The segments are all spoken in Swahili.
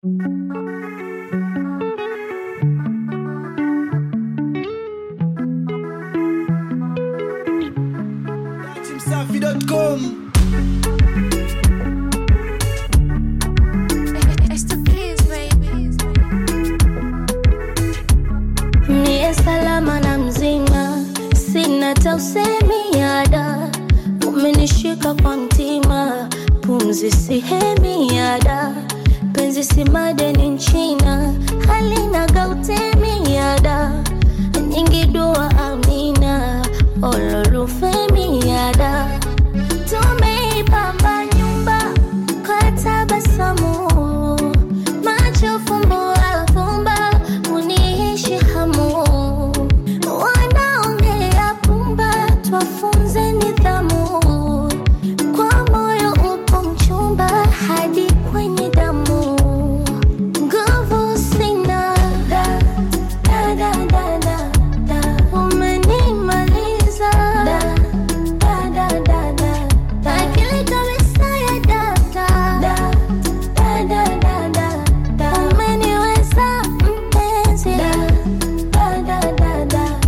Msafi.com It's the kids, baby. Niye salama na mzima, sina tausemi yada, umenishika kwa mtima, pumzi sihemi yada, penzi si madeni nchina, halina gautemi yada, nyingi dua amina, ololufemi yada, tumeipamba nyumba kwa tabasamu macho fumbo afumba uniishi hamu wanaongea pumba twafunze nidhamu kwa moyo upo mchumba hadi kwenye damu nguvu sina da, da, da, da, da, da. umenimaliza da, da, da, da, da, da. akili kabisa ya data da, da, da, da, da, da. umeniweza mpenzi da, da, da, da, da, da.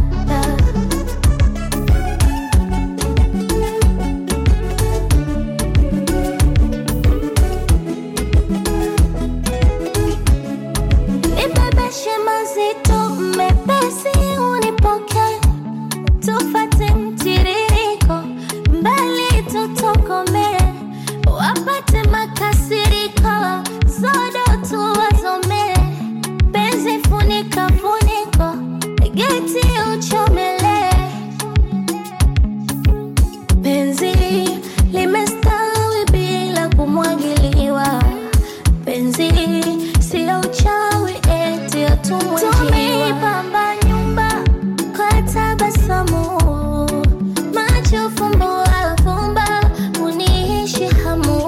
Nibebeshe mazito mepesi unipoke tufate mtiririko mbali tutokome wapate makasiriko zodo tuwazome penzi funika funiko geti uchomele penzi limestawi bila kumwagiliwa penzi sio uchawi eti atumwejiwa nyumba kwa tabasamu macho fumbo afumba uniishi hamu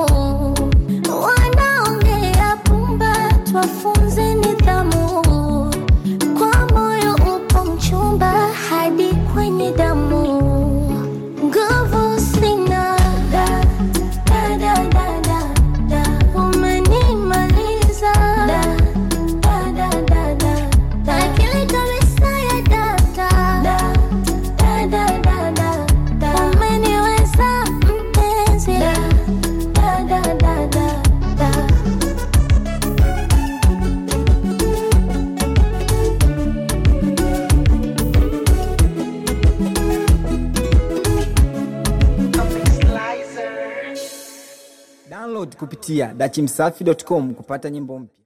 wanaongea pumba twafunze nidhamu kwa moyo upo mchumba hadi kwenye damu nguvu sina da, da, da, da, da, da. umenimaliza da, da, da, da, da, da. akili kabisa ya data da, da, da, da, da, da. umeniweza mpenzi da, da, da, da, da, da. download kupitia dachimsafi.com kupata nyimbo mpya